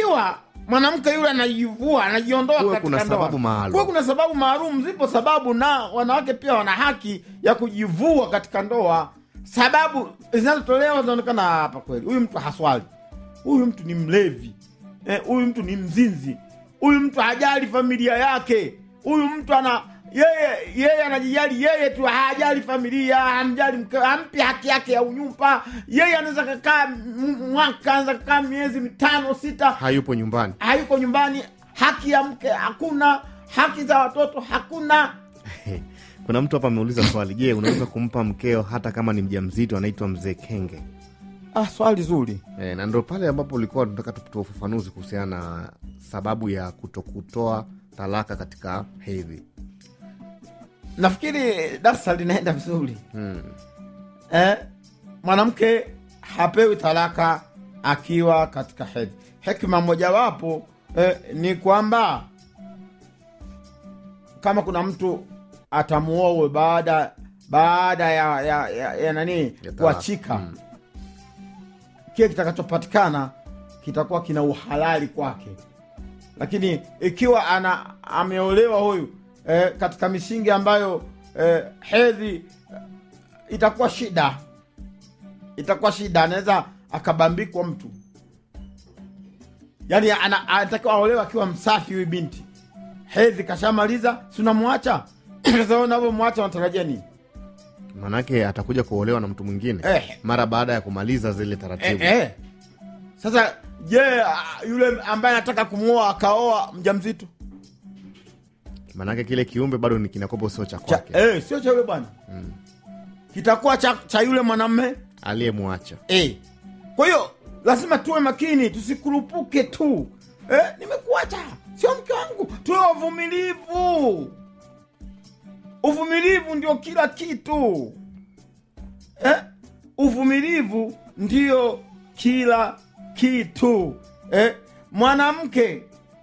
ikiwa mwanamke yule anajivua anajiondoa Kuwe katika kuna ndoa, sababu maalum. kuwe kuna sababu maalum. Zipo sababu, na wanawake pia wana haki ya kujivua katika ndoa. Sababu zinazotolewa zinaonekana hapa, kweli huyu mtu haswali, huyu mtu ni mlevi, eh, huyu mtu ni mzinzi, huyu mtu hajali familia yake, huyu mtu ana yeye yeye anajijali yeye tu, hajali familia, hamjali mke, hampi haki yake ya unyumba. Yeye anaweza kakaa m- mwaka, anaweza kakaa miezi mitano sita, hayupo nyumbani hayuko nyumbani, haki ya mke hakuna, haki za watoto hakuna. kuna mtu hapa ameuliza swali je unaweza kumpa mkeo hata kama ni mjamzito anaitwa mzee kenge Ah, swali zuri. e, na ndo pale ambapo ulikuwa tunataka tutoa ufafanuzi kuhusiana na sababu ya kutokutoa talaka katika hedhi Nafikiri darsa linaenda vizuri hmm. eh, mwanamke hapewi talaka akiwa katika hedhi. Hekima mojawapo eh, ni kwamba kama kuna mtu atamuowe baada baada ya, ya, ya, ya nani Ya talaka. kuachika Mm. kile kitakachopatikana kitakuwa kina uhalali kwake, lakini ikiwa ana ameolewa huyu eh, katika misingi ambayo eh, hedhi eh, itakuwa shida, itakuwa shida, anaweza akabambikwa mtu. Yani ana- anatakiwa aolewa akiwa msafi huyu binti, hedhi kashamaliza, si unamwacha sasa. Unavyomwacha unatarajia nini? manake atakuja kuolewa na mtu mwingine Eh. mara baada ya kumaliza zile Eh, taratibu eh. Sasa je, ah, yule ambaye anataka kumwoa akaoa mjamzito manake kile kiumbe bado ni kinakopo sio cha cha, kwake eh, sio cha yule bwana kitakuwa cha, cha yule mwanamme aliyemwacha eh. Kwa hiyo lazima tuwe makini, tusikurupuke tu eh, nimekuacha sio mke wangu. Tuwe wavumilivu, uvumilivu ndio kila kitu eh? Uvumilivu ndio kila kitu eh? Mwanamke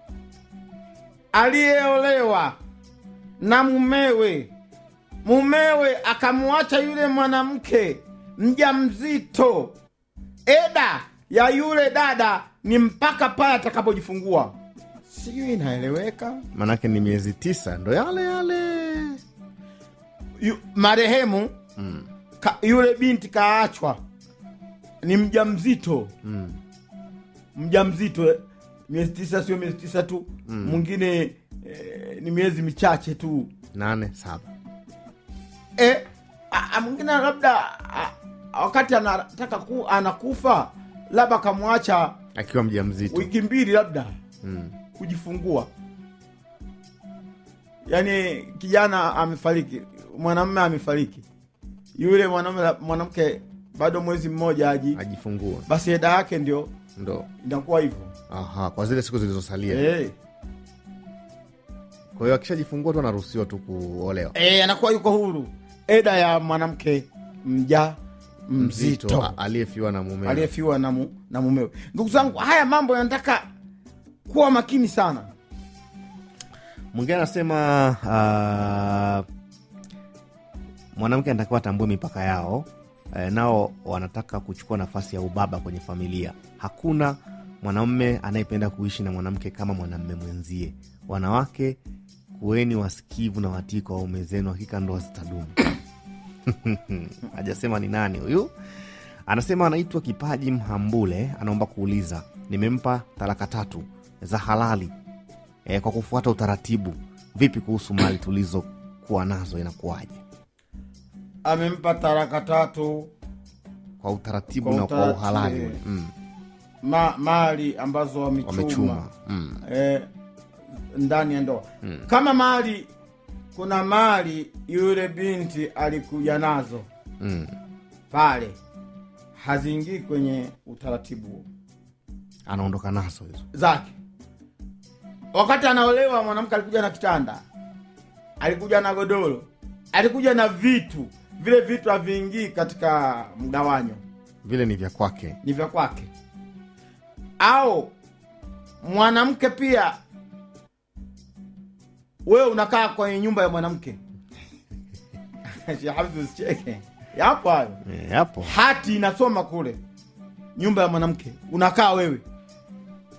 aliyeolewa na mumewe mumewe akamwacha yule mwanamke mjamzito, eda ya yule dada ni mpaka pale atakapojifungua. Sijui inaeleweka. manake ni miezi tisa ndo yale yale Yu, marehemu mm. ka, yule binti kaachwa ni mjamzito Mm. mjamzito eh, miezi tisa, sio miezi tisa tu mwingine eh, ni miezi michache tu nane saba eh, a- a- mwingine labda a- wakati anataka ku, anakufa labda akamwacha akiwa mja mzito wiki mbili labda mm. kujifungua yaani kijana amefariki mwanamume amefariki yule mwanamume mwanamke bado mwezi mmoja aji ajifungua basi eda yake ndio ndo inakuwa hivyo aha kwa zile siku zilizosalia eh. kwa hiyo akishajifungua tu anaruhusiwa tu kuolewa Eh, anakuwa yuko huru eda ya mwanamke mja mzito a- aliyefiwa na mume aliyefiwa na, mu, na mumewe. Ndugu zangu, haya mambo yanataka kuwa makini sana. mwingine anasema uh, mwanamke anatakiwa atambue mipaka yao eh, nao wanataka kuchukua nafasi ya ubaba kwenye familia hakuna mwanamume anayependa kuishi na mwanamke kama mwanamume mwenzie wanawake kuweni wasikivu na watii kwa waume zenu hakika ndoa zitadumu hajasema ni nani huyu anasema anaitwa kipaji mhambule anaomba kuuliza nimempa talaka tatu za halali e, kwa kufuata utaratibu vipi kuhusu mali tulizokuwa nazo inakuwaje Amempa taraka tatu kwa utaratibu Kwa na kwa utaratibu, uhalali eh. ule mm, ma, mali ambazo wamechuma, wamechuma mm, eh, ndani ya ndoa kama mali kuna mali yule binti alikuja nazo mm. pale haziingii kwenye utaratibu huo anaondoka nazo hizo zake. Wakati anaolewa mwanamke alikuja na kitanda, alikuja na godoro, alikuja na vitu. Vile vitu haviingii katika mgawanyo, vile ni vya kwake ni vya kwake. Au mwanamke pia, wewe unakaa kwenye nyumba ya mwanamke Sheikh Hamza, usicheke, yapo hayo. e, hapo Hati inasoma kule, nyumba ya mwanamke, unakaa wewe